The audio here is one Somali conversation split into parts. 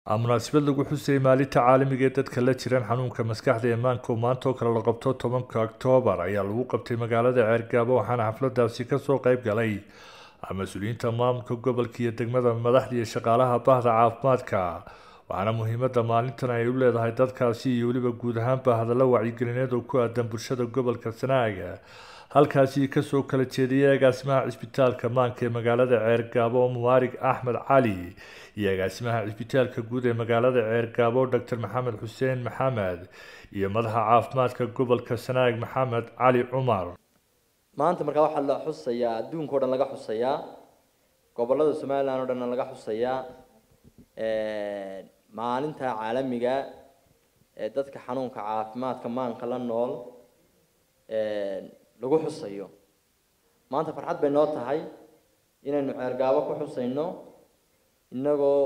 munaasabad lagu xusayay maalinta caalamiga ee dadka la jiran xanuunka maskaxda ee maanka oo maanta oo kale la qabto tobanka oktoobar ayaa lagu qabtay magaalada ceergaabo waxaana xafladaasi kasoo qeyb galay mas-uuliyiinta maamulka gobolka iyo degmada madaxda iyo shaqaalaha bahda caafimaadka waxaana muhiimada maalintan ay u leedahay dadkaasi iyo weliba guud ahaanba hadallo wacyigelineed oo ku aadan bulshada gobolka sanaaga halkaasi kasoo kala jeediyay agaasimaha cisbitaalka maanka ee magaalada ceergaabo mubaarig axmed cali iyo agaasimaha cisbitaalka guud ee magaalada ceergaabo doctor maxamed xuseen maxamed iyo madaxa caafimaadka gobolka sanaag maxamed cali cumar maanta markaa waxaa la xusayaa adduunka o dhan laga xusayaa gobolada somalilan o dhanna laga xusayaa maalinta caalamiga ee dadka xanuunka caafimaadka maanka la nool lagu xusayo maanta farxad bay noo tahay inaynu ceergaabo ku xusayno inagoo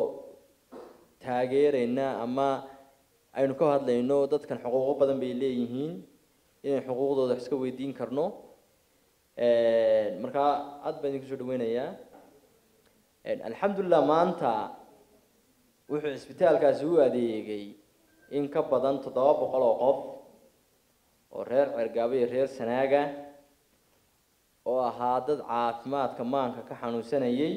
taageerayna ama aynu ka hadlayno dadkan xuquuqo badan bay leeyihiin inaynu xuquuqdooda wax iska weydiin karno markaa aad baan idinku soo dhaweynayaa alxamdulilah maanta wuxuu cisbitaalkaasi u adeegay in ka badan toddoba boqol oo qof oo reer ceergaabo iyo reer sanaaga oo ahaa dad caafimaadka maanka ka xanuunsanayay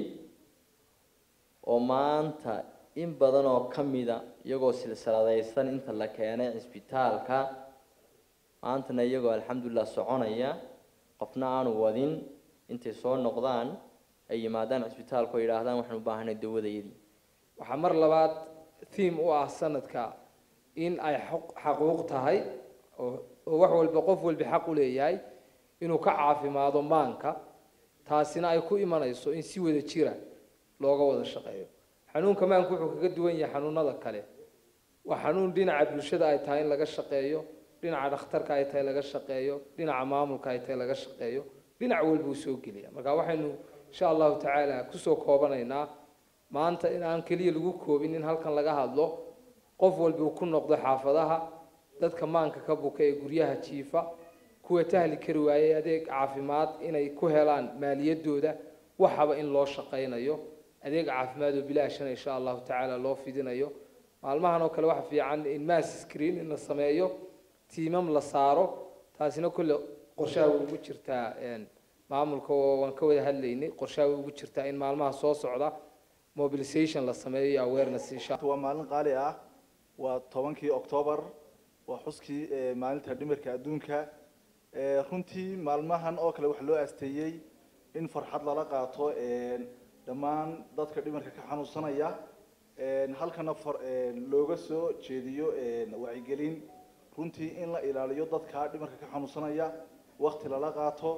oo maanta in badan oo ka mida iyagoo silsiladaysan inta la keenay cisbitaalka maantana iyagoo alxamdulilah soconaya qofna aanu wadin intay soo noqdaan ay yimaadaan cisbitaalka oo yidhaahdaan waxaan u baahanay dawadayadii waxaa mar labaad thiim u ah sanadka in ay xaquuq tahay oo wax walba qof walba xaq u leeyahay inuu ka caafimaado maanka taasina ay ku imanayso in si wada jira looga wada shaqeeyo xanuunka maanku wuxuu kaga duwan yahay xanuunada kale waa xanuun dhinaca bulshada ay tahay in laga shaqeeyo dhinaca dhakhtarka ay tahay laga shaqeeyo dhinaca maamulka ay tahay laga shaqeeyo dhinac walba uu soo geliya marka waxaynu insha allahu tacaala kusoo koobanaynaa maanta in aan keliya lagu koobin in halkan laga hadlo qof walba uu ku noqdo xaafadaha dadka maanka ka buka ee guryaha jiifa kuwa tahli kari waayey adeeg caafimaad inay ku helaan maaliyadooda waxaba in loo shaqaynayo adeeg caafimaad oo bilaashana insha allahu tacaala loo fidinayo maalmahan oo kale waxa fiican in mass screen in la sameeyo tiimam la saaro taasina kulle qorshaha way ugu jirtaa maamulka oo waan ka wada hadlaynay qorshaha way ugu jirtaa in maalmaha soo socda mobilization la sameeyo iyo awareness insha waa maalin qaali ah waa tobankii octoobar waa xuskii maalinta dhimirka adduunka runtii maalmahan oo kale waxaa loo asteeyey in farxad lala qaato dhammaan dadka dhimirka ka xanuunsanaya halkana looga soo jeediyo wacyigelin runtii in la ilaaliyo dadka dhimirka ka xanuunsanaya wakti lala qaato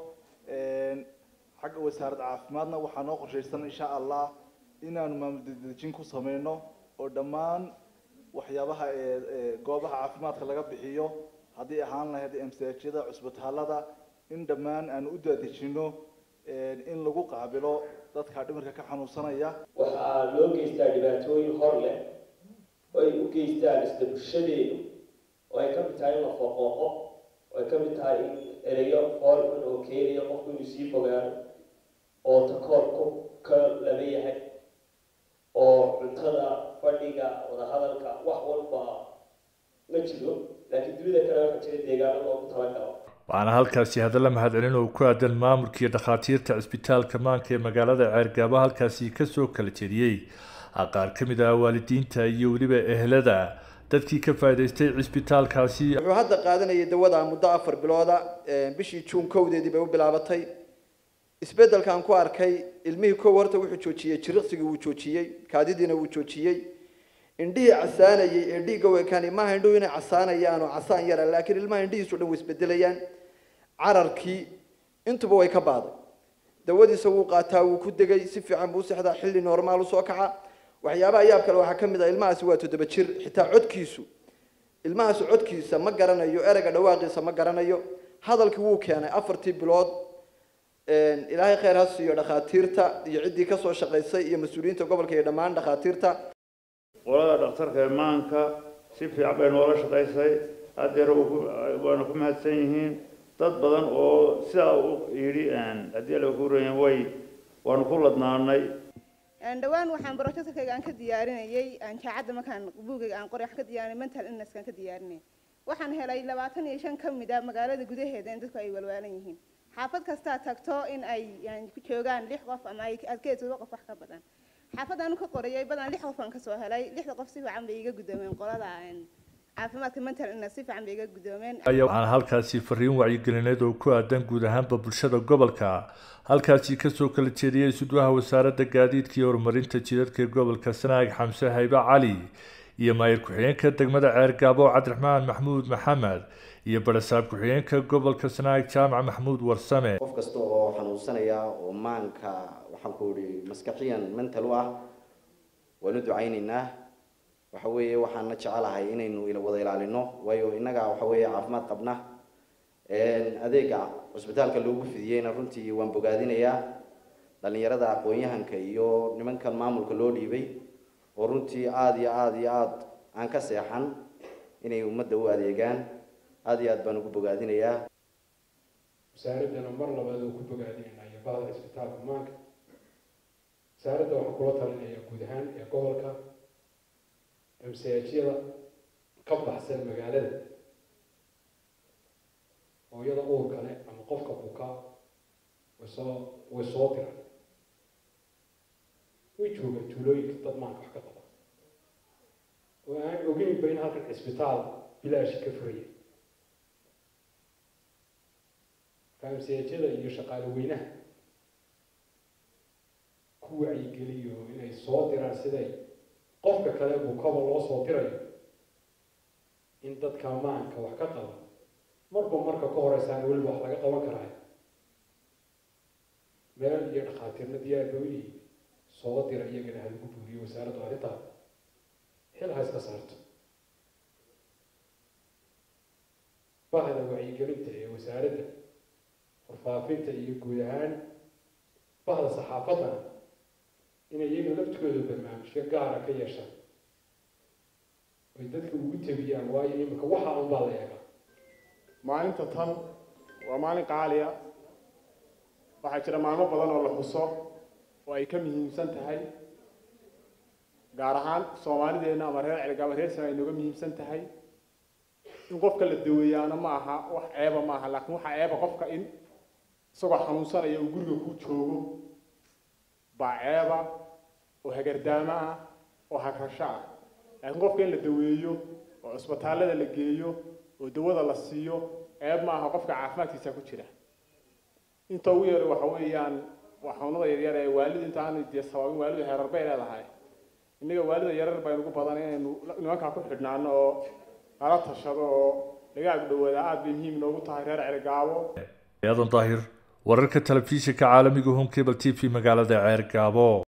xagga wasaaradda caafimaadna waxaa noo qorshaysan insha allah inaanu maamul dedejin ku sameyno oo dhammaan waxyaabaha goobaha caafimaadka laga bixiyo haddii ahaan lahayd msajyada cusbitaalada in dhammaan aanu u daadejino in lagu qaabilo dadka dhimirka ka xanuunsanaya waxaa loo geystaa dhibaatooyin hor leh oo ay u geystaan isla bulshadeedu oo ay ka mid tahay in la foqooqo oo ay ka mid tahay in ereyo foolxun oo keenaya qofku inuu sii fogaano oo takoorku ka laba yahay oo cuntada fadhiga wadahadalka wax walba ma jiro laakiin dunida kale waxaa jira deegaano loogu talagalo waxaana halkaasi hadalla mahadcelin oo ku aadan maamulka iyo dhakhaatiirta cisbitaalka maanka ee magaalada ceergaabo halkaasi kasoo kala jeediyey qaar ka mid ah waalidiinta iyo weliba ehlada dadkii ka faa'idaystay cisbitaalkaasi wuxuu hadda qaadanayay dawada muddo afar bilooda bishii juun kowdeedii bay u bilaabatay isbeddelkaan ku arkay ilmihii kow horta wuxuu joojiyey jiriqsigii wuu joojiyey kaadidiina wuu joojiyey indhihii casaanayay ee dhiigga weekaani maaha indhuhu inay casaanayaan oo casaan yara laakiin ilmaha indhihiisu dhan way isbedelayaan cararkii intuba way ka baaday dawadiisa wuu qaataa wuu ku degay si fiican buu u sexdaa xilli normaal usoo kaca waxyaabaha yaab kale waxaa ka mid ah ilmahaasi waa toddoba jir xitaa codkiisu ilmahaasi codkiisa ma garanayo ereyga dhawaaqiisa ma garanayo hadalkii wuu keenay afartii bilood ilaahay khayr ha siiyo dhakhaatiirta iyo ciddii kasoo shaqaysay iyo mas-uuliyiinta gobolka iyo dhammaan dhakhaatiirta qolada dhakhtarka maanka si fiican bay noola shaqaysay haddeer waana ku mahadsan yihiin dad badan oo sidaa u yidhi haddii la kuurayen way waanu ku ladnaanay dhowaan waxaan brojectkayga aan ka diyaarinayay jaacadda markaan buugayga aan qoray wax ka diyaarinay mental illnesskaan ka diyaarinay waxaan helay labaatan iyo shan ka mid a magaalada gudaheeda in dadku ay walwaalan yihiin xaafad kastaa tagto in ay ku joogaan lix qof ama ay adkeed todoba qof wax ka badan xaafadaan ka qorayay badan lix qof aan kasoo helay lixda qof si fiican bay iga guddoomeen qolada caafimaadka mental illness si fiican bay iga guddoomeen waxaan halkaasi fariin wacyigelineed oo ku aadan guud ahaanba bulshada gobolka halkaasi kasoo kala jeediyey sudwaha wasaaradda gaadiidka iyo horumarinta jidadka ee gobolka sanaag xamse haybe cali iyo maayir ku-xigeenka degmada ceergaabo cabdiraxmaan maxmuud maxamed iyo barasaab ku-xigeenka gobolka sanaag jaamac maxmuud warsame qof kasta oo xanuunsanaya oo maanka waxaan ku ihi maskaxiyan mental u ah waanu ducaynaynaa waxa weeye waxaana jecelahay inaynu wada ilaalino waayo innaga waxa weeye caafimaad qabna adeega cusbitaalka loogu fidiyeyna runtii waan bogaadinayaa dhalinyarada aqoon-yahanka iyo nimankan maamulka loo dhiibay oo runtii aada iyo aada iyo aada aan ka seexan inay ummadda u adeegaan aada iyo aad baan ugu bogaadinayaa wasaaraddana mar labaad oo ku bogaadinayna iyo bahda cisbitaalka maanka wasaaradda waxaan kula talinayaa guud ahaan ee gobolka masaajiyada ka baxsan magaalada hooyada uurka leh ama qofka buka way soo way soo diraan way joogaan tuulooyinka dad maanka wax ka qaba oo aan ogeynba in halkan cisbitaal bilaashi ka furaya masaajiyada iyo shaqaale weynaha ku wacyigeliyo inay soo diraan siday qofka kale bukaba loo soo dirayo in dadka maanka wax ka qaba marba marka ka horeysaan weliba wax laga qaban karaayo meel iyo dhakhaatiirna diyaar ba uyihiin soo dira iyagana halagu buuriyo wasaaraddu arrintaa xil ha iska saarto bahda wacyigelinta ee wasaaradda warfaafinta iyo guud ahaan bahda saxaafaddana inay iyaga laftigooda barnaamijyo gaara ka yeeshaan oy dadka ugu tabiyaan waayo iminka waxa un baa la eegaa maalinta tan waa maalin qaaliya waxaa jira maalmo badan oo la xuso oo ay ka muhiimsan tahay gaar ahaan soomaalideenna ama reer cergaaba reer sana ay nooga muhiimsan tahay in qofka la daweeyaana ma aha wax ceeba ma aha laakiin waxaa ceeba qofka in isagoo xanuunsanaya uu guriga ku joogo baa ceeba oo hagardaamo ah oo hagrasho ah laakiin qofka in la daweeyo oo cusbitaallada la geeyo oo dawada la siiyo ceeb ma aha qofka caafimaadkiisa ku jira inta ugu yar waxa weeyaan waa xanuunada yaryar ee waalida inta aan dee sabaabin waalidu heerar bay leedahay innaga waalida yarar baynu ku badan inaynu nimankaa ku xidhnaano oo nala tashado oo laga agdhowaada aada bay muhiim noogu tahay reer cergaabo aadan daahir wararka telefishinka caalamiga home cable t v magaalada ceergaabo